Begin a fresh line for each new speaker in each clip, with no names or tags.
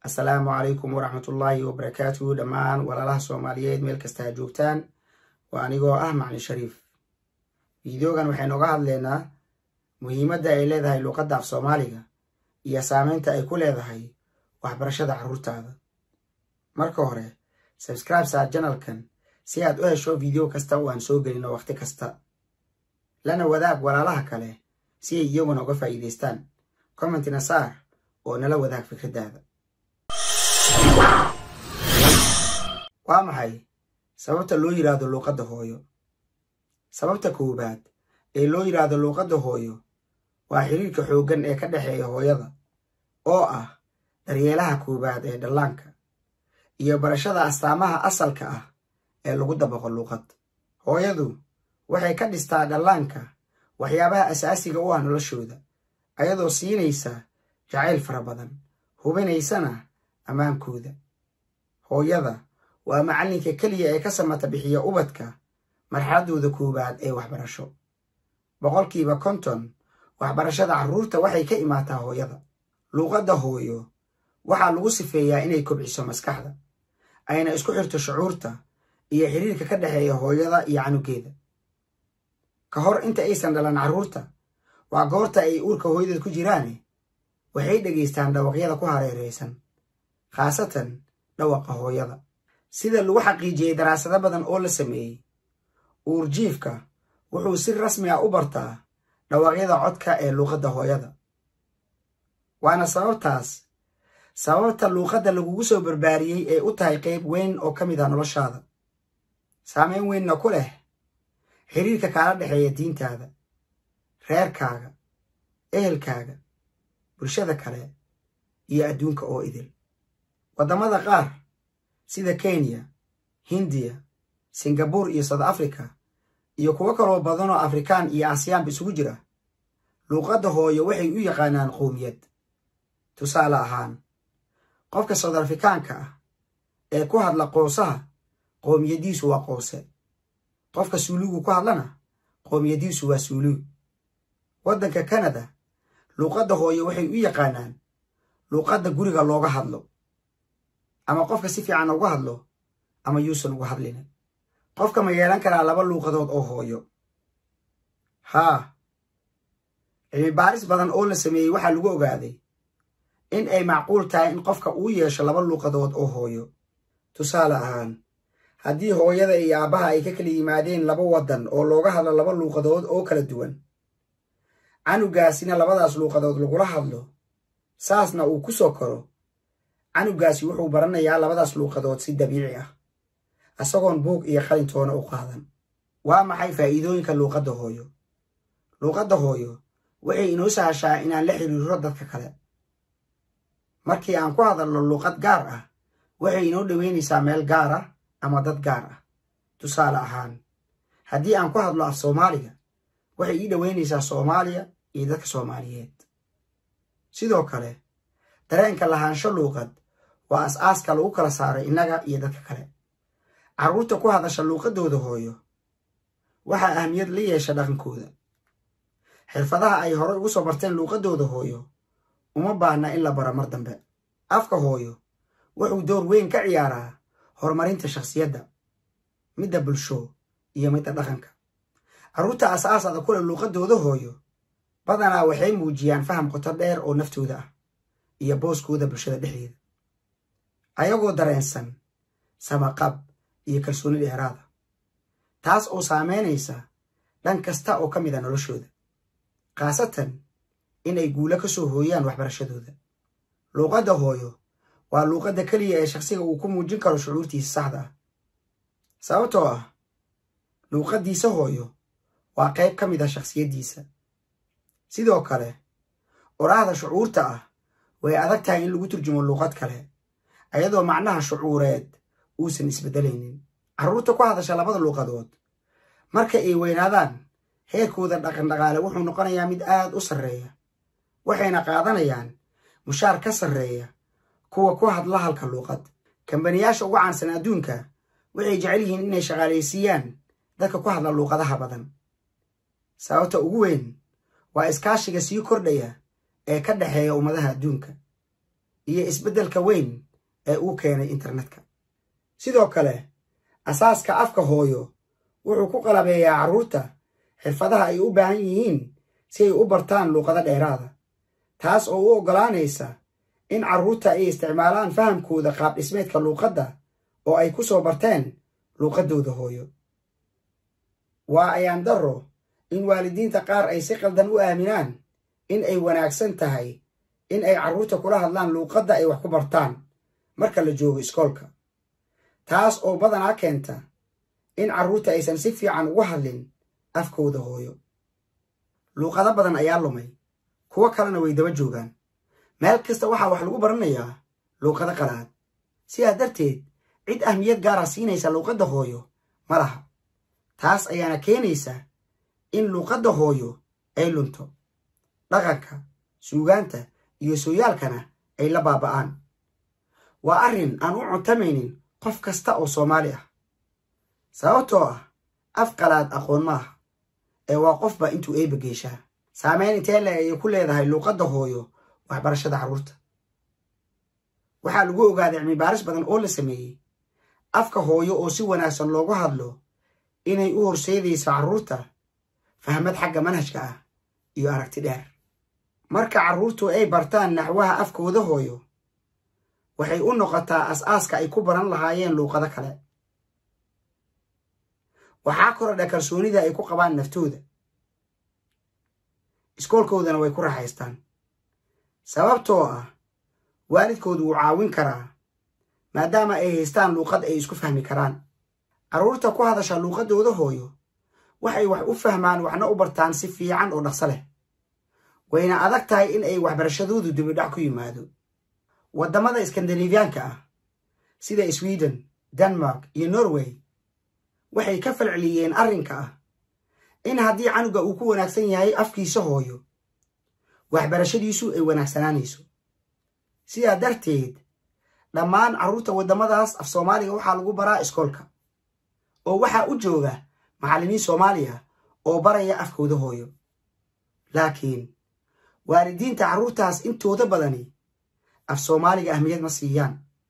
assalaamu calaykum waraxmatullaahi wabarakaatuhu dhammaan walaalaha soomaaliyeed meel kasta ha joogtaan waa anigoo ah maclin shariif fideogan waxaynu oga hadlaynaa muhiimadda ay leedahay luuqadda af soomaaliga iyo saameynta ay ku leedahay waxbarashada carruurtaada marka hore sabscribe saar janalkan si aad u hesho video kasta oo aan soo gelino wakhti kasta lana wadaag walaalaha kale si ay iyaguna uga faa'iidaystaan commentina saar oo nala wadaag fikraddaada waa maxay sababta loo yidhaahdo luuqadda hooyo sababta koowaad ee loo yidhaahdo luuqadda hooyo waa xiriirka xooggan ee ka dhexeeya hooyada oo ah daryeelaha koowaad ee dhallaanka iyo barashada astaamaha asalka ah ee lagu dabaqo luuqad hooyadu waxay ka dhistaa dhallaanka waxyaabaha asaasiga u ah noloshooda ayadoo siinaysa jacayl fara badan hubinaysana ammaankooda hooyada waa macallinka keliya ee ka samata bixiya ubadka marxaladdooda koowaad ee waxbarasho boqolkiiba konton waxbarashada carruurta waxay ka imaataa hooyada luuqadda hooyo waxaa lagu sifeeyaa inay kobciso maskaxda ayna isku xirto shucuurta iyo xiriirka ka dhexeeya hooyada iyo canugeeda ka hor inta aysan dhalan carruurta waa goorta ay uurka hooyadeed ku jiraane waxay dhegaystaan dhawaqyada ku hareeraysan khaasatan dhawaqa hooyada sida lagu xaqiijiyey daraasado badan oo la sameeyey uurjiifka wuxuu si rasmi ah u bartaa dhawaqyada codka ee luuqadda hooyada waana sababtaas sababta luuqadda lagugu soo barbaariyey ee u tahay qayb weyn oo ka mid ah noloshaada saameyn weynna ku leh xiriirka kaala dhexeeya diintaada reerkaaga ehelkaaga bulshada kale iyo adduunka oo idil waddamada qaar sida kenya hindiya singabuur iyo south africa iyo kuwo kaloo badan oo afrikaan iyo asiyaanba isugu jira luuqadda hooyo waxay u yaqaanaan qowmiyad tusaale ahaan qofka south afrikaanka ah ee ku hadla qoosaha qoomiyadiisu waa qoose qofka suuluugu ku hadlana qoomiyadiisu waa suuluug waddanka kanada luuqadda hooyo waxay u yaqaanaan luuqadda guriga looga hadlo ama qofka si fiican uga hadlo ama yuusan uga hadlinin qofka ma yeelan karaa laba luuqadood oo hooyo haa cilmi baaris badan oo la sameeyey waxaa lagu ogaaday in ay macquul tahay in qofka uu yeesho laba luuqadood oo hooyo tusaale ahaan haddii hooyada iyo aabbaha ay ka kala yimaadeen laba waddan oo looga hadlo laba luuqadood oo kala duwan canugaasina labadaas luuqadood lagula hadlo saasna uu ku soo koro canugaasi wuxuu baranayaa labadaas luuqadood si dabiici ah isagoon buug iyo qalintoona u qaadan waa maxay faa'iidooyinka luuqadda hooyo luuqadda hooyo waxay inoo sahashaa inaan la xiriiro dadka kale markii aan ku hadalno luuqad gaar ah waxay inoo dhoweynaysaa meel gaar ah ama dad gaar ah tusaale ahaan haddii aan ku hadlo af soomaaliga waxay ii dhoweynaysaa soomaaliya iyo dadka soomaaliyeed sidoo kale dareenka lahaansho luuqad waa as-aaska lagu kala saaray innaga iyo dadka kale carruurta ku hadasha luuqaddooda hooyo waxaa ahmiyad la yeesha dhaqankooda xirfadaha ay horey ugu soo barteen luuqaddooda hooyo uma baahna in la baro mar dambe afka hooyo wuxuu door weyn ka ciyaaraa horumarinta shakhsiyadda midda bulsho iyo midda dhaqanka carruurta as-aasada kule luuqaddooda hooyo badanaa waxay muujiyaan faham qoto dheer oo naftooda ah iyo booskooda bulshada dhexdeeda ayagoo dareensan samaqab iyo kalsooni dheeraada taas oo saameynaysa dhan kasta oo ka mid a noloshooda khaasatan inay guulo ka soo hooyaan waxbarashadooda luuqadda hooyo waa luuqadda keliya ee shakhsiga uu ku muujin karo shucuurtiisa saxda ah sababtoo ah luuqaddiisa hooyo waa qayb ka mid ah shakhsiyaddiisa sidoo kale oraahda shucuurta ah way adag tahay in lagu turjumo luuqad kale ayadoo macnaha shucuureed uusan isbeddelaynin carruurta ku hadasha labada luuqadood marka ay weynaadaan heerkooda dhaqandhaqaale wuxuu noqonayaa mid aad u sarreeya waxayna qaadanayaan mushaar ka sarreeya kuwa ku hadla halka luuqad kambaniyaasha ugu caansan adduunka waxay jecel yihiin inay shaqaalaysiiyaan dadka ku hadla luuqadaha badan sababta ugu weyn waa iskaashiga sii kordhaya ee ka dhexeeya ummadaha adduunka iyo isbeddelka weyn ee uu keenay internetka sidoo kale asaaska afka hooyo wuxuu ku qalabeeyaa carruurta xirfadaha ay u baahan yihiin si ay u bartaan luuqado dheeraada taas oo u oggolaanaysa in carruurta ay isticmaalaan fahamkooda qaab dhismeedka luuqadda oo ay ku soo barteen luuqaddooda hooyo waa ayaan darro in waalidiinta qaar ay si qaldan u aaminaan in ay wanaagsan tahay in ay carruurta kula hadlaan luuqadda ay wax ku bartaan marka la joogo iskoolka taas oo badanaa keenta in carruurta aysan si fiican ugu hadlin afkooda hooyo luuqado badan ayaa lumay kuwo kalena way daba joogaan meel kasta waxaa wax lagu baranayaa luuqado qalaad sidaa darteed cid ahmiyad gaara siinaysa luuqadda hooyo ma laha taas ayaana keenaysa in luuqadda hooyo ay lunto dhaqanka suugaanta iyo sooyaalkana ay la baaba'aan waa arrin aan u cuntamaynin qof kasta oo soomaali ah sababtoo ah af qalaad aqoon maaha ee waa qofba intuu eeba geeshaa saameyn intee le ayay ku leedahay luuqadda hooyo waxbarashada carruurta waxaa lagu ogaaday cilmibaaris badan oo la sameeyey afka hooyo oo si wanaagsan loogu hadlo inay u horseedayso carruurta fahmad xagga manhajka ah iyo aragti dheer marka carruurtu ay bartaan naxwaha afkooda hooyo waxay u noqotaa as-aaska ay ku baran lahaayeen luuqado kale waxaa korodha kalsoonida ay ku qabaan naftooda iskoolkoodana way ku raaxaystaan sababtoo ah waalidkoodu wuu caawin karaa maadaama ay haystaan luuqad ay isku fahmi karaan carruurta ku hadasha luuqaddooda hooyo waxay wax u fahmaan waxna u bartaan si fiican oo dhaqso leh wayna adag tahay in ay waxbarashadoodu dibidhac ku yimaado waddamada iskandinafiyaanka ah sida sweden denmark iyo norway waxay ka falceliyeen arrinka ah in haddii canuga uu ku wanaagsan yahay afkiisa hooyo waxbarashadiisu ay wanaagsanaanayso sidaa darteed dhammaan carruurta waddamadaas af soomaaliga waxaa lagu baraa iskoolka oo waxaa u jooga macallimiin soomaaliya oo baraya afkooda hooyo laakiin waalidiinta carruurtaas intooda badani af soomaaliga ahmiyad ma siiyaan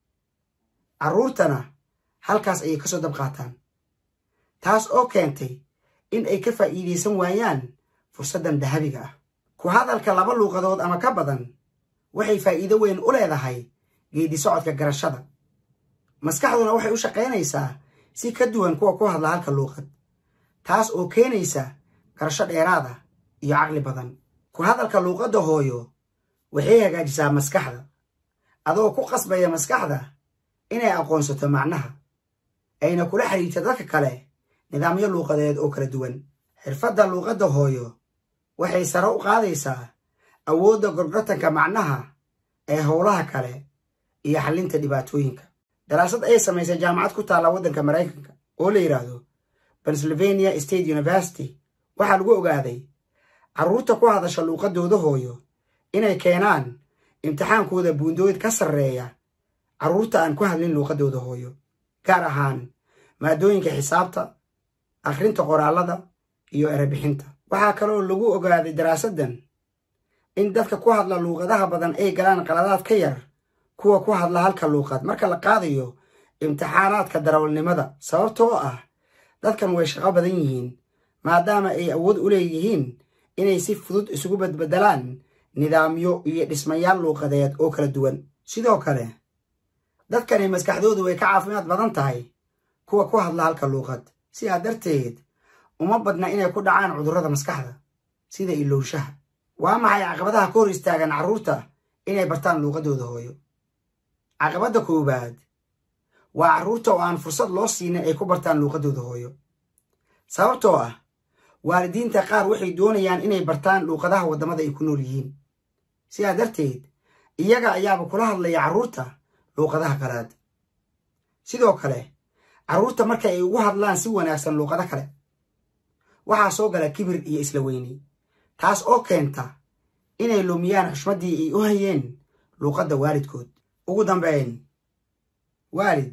carruurtana halkaas ayay ka soo dab qaataan taas oo keentay in ay ka faa'iidaysan waayaan fursaddan dahabiga ah ku hadalka laba luuqadood ama ka badan waxay faa'iido weyn u leedahay geedi socodka garashada maskaxduna waxay u shaqaynaysaa si ka duwan kuwa ku hadla halka luuqad taas oo keenaysa garasho dheeraada iyo caqli badan ku hadalka luuqadda hooyo waxay hagaajisaa maskaxda adoo ku qasbaya maskaxda inay aqoonsato macnaha ayna kula xiriirto dadka kale nidaamyo luuqadeed oo kala duwan xirfadda luuqadda hooyo waxay sare u qaadaysaa awoodda gorgortanka macnaha ee howlaha kale iyo xallinta dhibaatooyinka daraasad ay samaysay jaamacad ku taalla waddanka maraykanka oo la yidhaahdo pennsylvania state university waxaa lagu ogaaday carruurta ku hadasha luuqaddooda hooyo inay keenaan imtixaankooda buundooyd ka sarreeya carruurta aan ku hadlin luuqaddooda hooyo gaar ahaan maadooyinka xisaabta akhrinta qoraallada iyo erebixinta waxaa kaloo lagu ogaaday daraasaddan in dadka ku hadla luuqadaha badan ay galaan qaladaad ka yar kuwa ku hadla halka luuqad marka la qaadayo imtixaanaadka darawalnimada sababtoo ah dadkan way shaqo badan yihiin maadaama ay awood u leeyihiin inay si fudud isugu badbedelaan nidaamyo iyo dhismayaal luuqadeed oo kala duwan sidoo kale dadkani maskaxdoodu way ka caafimaad badan tahay kuwa ku hadla halka luuqad sidaa darteed uma badna inay ku dhacaan cudurrada maskaxda sida ilowshaha waa maxay caqabadaha ka hor istaagan carruurta inay bartaan luuqaddooda hooyo caqabadda koowaad waa carruurta oo aan fursad loo siinin ay ku bartaan luuqaddooda hooyo sababtoo ah waalidiinta qaar waxay doonayaan inay bartaan luuqadaha waddamada ay ku nool yihiin sidaa darteed iyaga ayaaba kula hadlaya carruurta luuqadaha qalaad sidoo kale carruurta marka ay ugu hadlaan si wanaagsan luuqado kale waxaa soo gala kibir iyo isla weyni taas oo keenta inay lumiyaan xushmaddii ay u hayeen luuqadda waalidkood ugu dambeyn waalid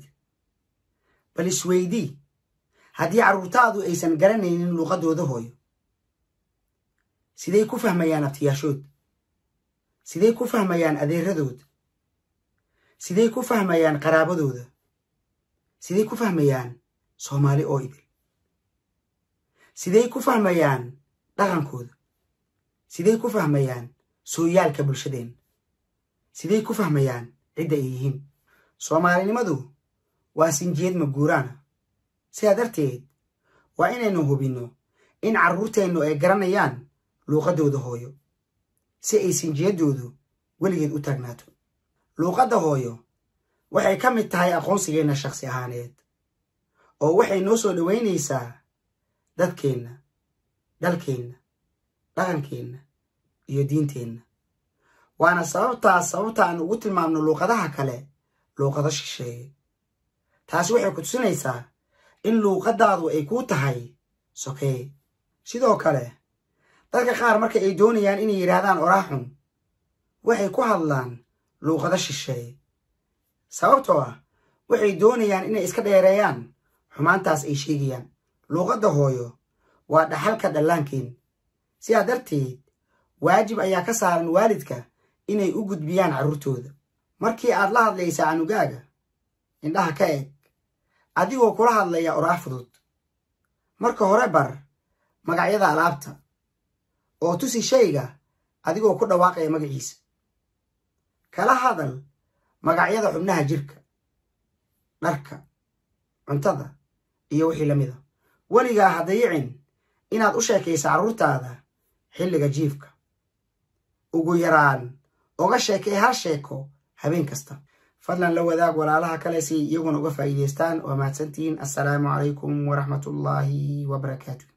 bal isweydii haddii carruurtaadu aysan garanaynin luuqaddooda hooyo siday ku fahmayaan abtiyaashood siday ku fahmayaan adeeradood siday ku fahmayaan qaraabadooda siday ku fahmayaan soomaali oo idil siday ku fahmayaan dhaqankooda siday ku fahmayaan sooyaalka bulshadeen siday ku fahmayaan cidda ay yihiin soomaalinimadu waa sinjiyad maguuraana sidaa darteed waa inaynu hubinno in carruurteennu ay garanayaan luuqaddooda hooyo si ay sinjiyaddoodu weligeed u taagnaato luuqadda hooyo waxay ka mid tahay aqoonsigeenna shakhsi ahaaneed oo waxay noo soo dhowaynaysaa dadkeenna dalkeenna dhaqankeenna iyo diinteenna waana sababtaas sababta aan ugu tilmaamno luuqadaha kale luuqado shisheeye taasi waxay ku tusinaysaa in luuqaddaadu ay kuu tahay sokeeye sidoo kale dadka qaar marka ay doonayaan inay yidhaahdaan oraaxun waxay ku hadlaan luuqado shisheeye sababtoo ah waxay doonayaan inay iska dheereeyaan xumaantaas ay sheegayaan luuqadda hooyo waa dhaxalka dhallaankeen sidaa darteed waajib ayaa ka saaran waalidka inay u gudbiyaan carruurtooda markii aad la hadlaysaa canugaaga indhaha ka eg adigoo kula hadlaya oraah fudud marka hore bar magacyada alaabta oo tusi shayga adigoo ku dhawaaqaya magaciisa kala hadal magacyada xubnaha jirka dharka cuntada iyo wixii la mida weligaa ha dayicin inaad u sheekaysa carruurtaada xilliga jiifka ugu yaraan oga sheekay hal sheeko habeen kasta fadlan la wadaag walaalaha kale si iyaguna uga faa'iidaystaan waa mahadsantihiin assalaamu calaykum waraxmatullaahi wabarakaatu